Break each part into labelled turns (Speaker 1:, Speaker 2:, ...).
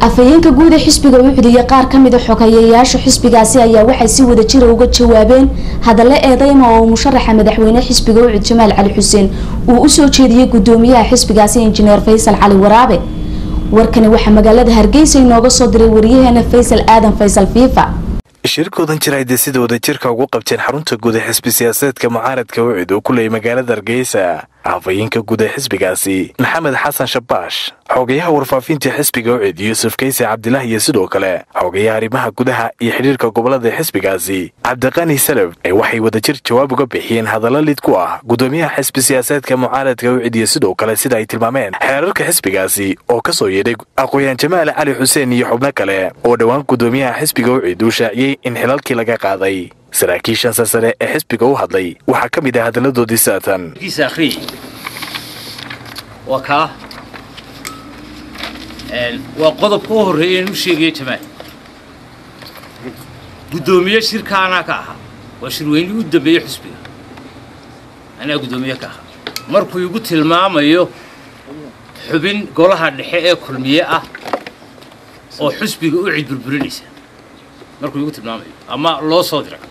Speaker 1: afhayeenka guud ee xisbiga ucud iyo qaar ka mid a xogeeyayaasha xisbigaasi ayaa waxay si wada jira uga jawaabeen hadallo eedeyma oo musharaxa madaxweyne xisbiga ucud jamaal cali xuseen uu usoo jeediyey gudoomiyaha xisbigaasi injineer faysal cali waraabe warkani waxaa magaalada hargeysa inooga soo diray wariyaheena faysal aadan faysal fiifa
Speaker 2: shirkoodan jira ay dee sida wadajirka ugu qabteen xarunta guud ee xisbi siyaasadeedka mucaaradka ucid oo ku leeyay magaalada hargeysa afhayeenka guud ee xisbigaasi maxamed xasan shabaash xogayaha warfaafinta xisbiga ucid yuusuf kayse cabdilah iyo sidoo kale xogayaha arrimaha gudaha iyo xidhiirka gobolada xisbigaasi cabdiqani salaf ee waxay wadajir jawaab uga bixiyeen hadallo lid ku ah gudoomiyaha xisbi siyaasadeedka mucaaradka ucid iyo sidoo kale sida ay tilmaameen xeerarka xisbigaasi oo ka soo yeedhay aqooyaan jamaal cali xuseen iyo xubno kale oo dhowaan gudoomiyaha xisbiga ucid uu shaaciyey in xilalkii laga qaaday saraakiishan sasare ee xisbiga u hadlay waxaa ka mid ah hadalladoodii saatan
Speaker 3: waa kaa waa qodobka u horreeya inuu sheegaya jamaal guddoomiye shirka anaa ka ahaa waa shirweynihii u dambeeye xusbiga anaa guddoomiye ka ahaa markuu igu tilmaamayo xubin golaha dhexe ee kulmiye ah oo xusbiga u cid burburinaysa markuu igu tilmaamayo ama loo soo diray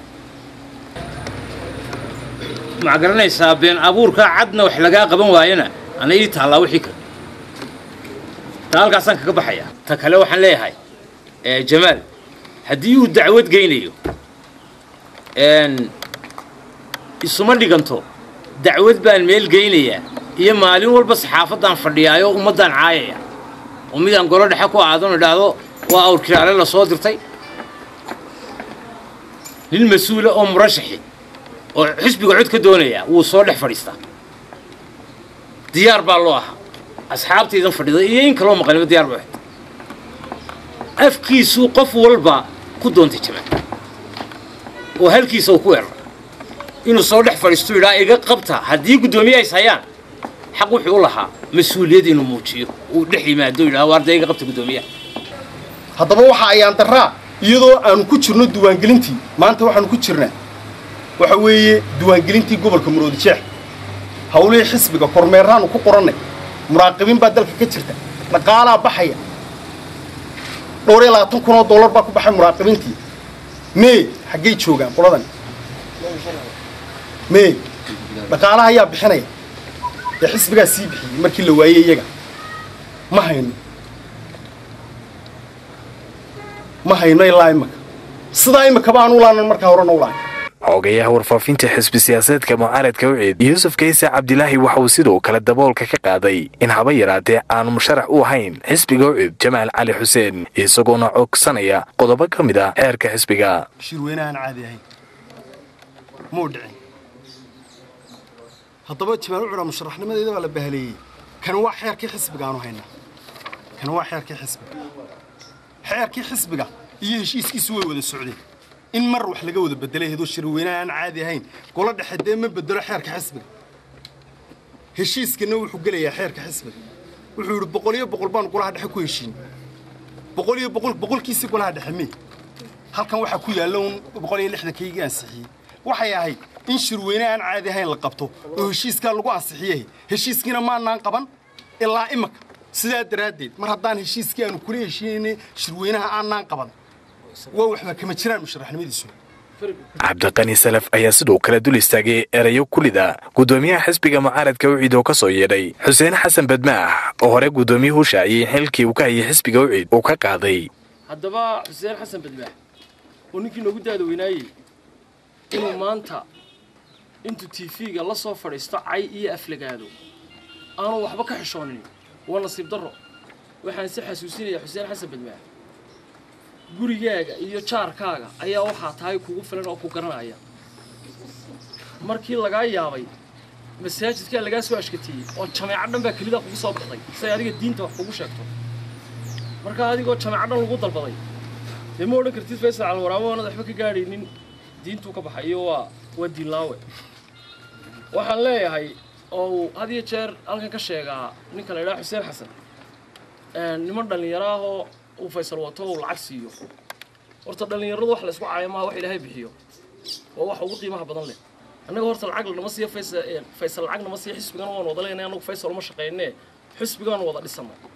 Speaker 3: maxaa garanaysaa been abuurkaa cadna wax lagaa qaban waayana ana ii taallaa wixii kale ta halkaasaan kaga baxayaa ta kale waxaan leeyahay jamaal haddii uu dacwad geynayo isuma dhiganto dacwad baan meel geynayaa iyo maalin walba saxaafaddaan fadhiyaayo ummaddaan caayaya oo midaan golo dhexe ku aadan idhaahdo waa awrkiraale la soo dirtay nin mas-uula oo murashaxi oo xisbiga cod ka doonaya wuu soo dhex fadhiistaa diyaar baa loo ahaa asxaabtaydan fadhida iyo in kaloo maqaniba diyaar baa afkiisuu qof walba ku doontay jamaal oo halkiisa uu ku weeraray inuu soo dhex fadhiisto idhaa iga qabta haddii guddoomiye ays hayaan xaq wuxuu u lahaa mas-uuliyad inuu muujiyo uu dhex yimaado idhaa waarda iga qabta guddoomiyaha
Speaker 4: haddaba waxa ayaan darraa iyadoo aanu ku jirno diiwaangelintii maanta waxaanu ku jirnaa waxa weeye diiwaangelintii gobolka maroodi jeex hawlihii xisbiga kormeeraanu ku qorannay muraaqibiin baa dalka ka jirta dhaqaalaa baxaya dhowr iyo labaatan kun oo dollar baa ku baxay muraaqibiintii mee xaggay joogaan qoladan mee dhaqaalaha ayaa bixinaya ee xisbigaa sii bixiyey markii la waayey iyaga ma hayno ma hayno ilaa imaka sidaa imaka baan u laanan markaa horena u lahay
Speaker 2: xogayaha warfaafinta xisbi siyaasadeedka mucaaradka ucid yuusuf kayse cabdilaahi waxa uu sidoo kale daboolka ka qaaday in haba yaraatee aanu musharax u ahayn xisbiga ucid jamaal cali xuseen isagoona cogsanaya qodobo ka mid ah xeerka xisbiga
Speaker 4: shirweynahaan caadi ahayn muu dhicin haddaba jamaal ucura musharaxnimadeeda baa la bahaleeyey kan waa xeerkii xisbiga aanu haynaa kan waa xeerkii xisbiga xeerkii xisbiga iyo heshiiskiisu way wada socdeen in mar wax laga wada bedelay hedoo shirweynaha aan caadi ahayn golo dhexe dee ma bedelo xeerka xisbiga heshiiskana wuxuu gelayaa xeerka xisbiga wuxuu yidhi boqol iyo boqol baan golaha dhexe ku heshiin boqol iyo boqol boqolkiisii golaha dhexe mee halkan waxaa ku yaalla un boqol iyo lixdankaygii ansixiyey waxay ahayd in shirweyne aan caadi ahayn la qabto oo heshiiskaa lagu ansixiyey heshiiskiina maanaan qaban ilaa imaka sidaa daraaddeed mar haddaan heshiiskii aanu kula heshiinayna shirweynaha aanaan qaban waa waxba kama jiraan musharaxnimadiisu
Speaker 2: cabdiqani salaf ayaa sidoo kale dul istaagay erayo kulida guddoomiyaha xisbiga mucaaradka ucid oo ka soo yeedhay xuseen xasan badmaax oo hore guddoomiyuhu shaaciyey in xilkii uu ka hayay xisbiga ucid uu ka qaaday
Speaker 5: haddaba xuseen xasan badmaax oo ninkii noogu daada weynaayey inuu maanta intuu tiifiga la soo fadhiisto cay iyo aflagaado aanu waxba ka xishoonin waa nasiib darro waxaan si xasuusinayaa xuseen xasan badmaax gurigaaga iyo jaarkaaga ayaa waxaa tahay kugu filan oo ku garanaya markii lagaa yaabay masaajidkaa lagaa soo ashkateeyey oo jameeco dhan baa kelida kugu soo baxday say adiga diinta wax kugu sheegto markaa adigoo jameeco dhan lagu dalbaday dee ma odhan kartid faysal calwaraamo oonad waxba ka gaadhaynin diintuu ka baxayo waa waa diinlaawe waxaan leeyahay oo uu had iyo jeer halkan ka sheegaa ninka la idhaha xuseen xasan niman dhallinyaro ahoo uu faysal wato uu lacag siiyo horta dhallinyaradu wax la isku caayo maaha wax ilaahay bixiyo waa wax ugu qiimaha badan leh annaga horta lacag lanama siiyo faysal faysal lacag nama siiyo xisbigana waan wada leenay annagu faysal uma shaqaynee xisbigaan wada dhisannay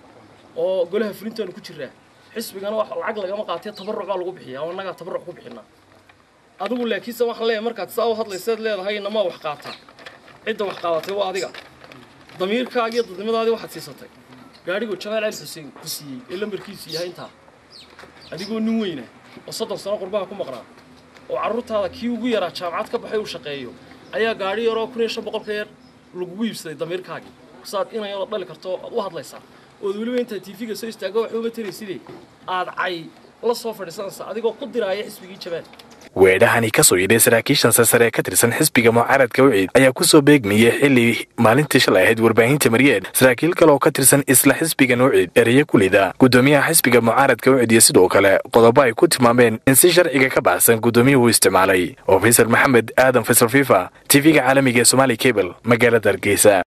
Speaker 5: oo golaha fulintaanu ku jiraa xisbigana wax lacag lagama qaatee tabaruc baa lagu bixiyaa oo annagaa tabaruc ku bixinaa adigu laakiinse waxaan leeyahay markaad saa u hadlayseed leedahay namaa wax qaata cidda wax qaadatay waa adiga damiirkaagi iyo dadnimadaadii waxaad siisatay gaadhiguu jamaal cali xuseen ku siiyey ee lambarkiisu yahay intaa adigoo nin weyna oo soddon sano qurbaha ku maqnaa oo carruurtaada kii ugu yaraa jaamacad ka baxay uu shaqeeyo ayaa gaadhi yaroo kun iyo shan boqol ka yar lagugu iibsaday damiirkaagii saad inayadoo dhali karto aad u hadlaysaa ood weliba intaad tiifiga soo istaago waxba uma tarayside aad cay la soo fadhiisanaysaa adigoo ku diraaya xisbigii jamaal
Speaker 2: weedhahani ka soo yidhay saraakiishan sasare ee ka tirsan xisbiga mucaaradka wiciid ayaa ku soo beegmayay xilli maalintii shalay ahayd warbaahinta maryeed saraakiil kale oo ka tirsan isla xisbiga nuuciid ereyo kulida guddoomiyaha xisbiga mucaaradka wiciid iyo sidoo kale qodobo ay ku tilmaameen in si sharciga ka baxsan guddoomiyuhu isticmaalay oo faysal maxamed aadan faysal fifa tv-ga caalamiga ee somaali cable magaalada hargeysa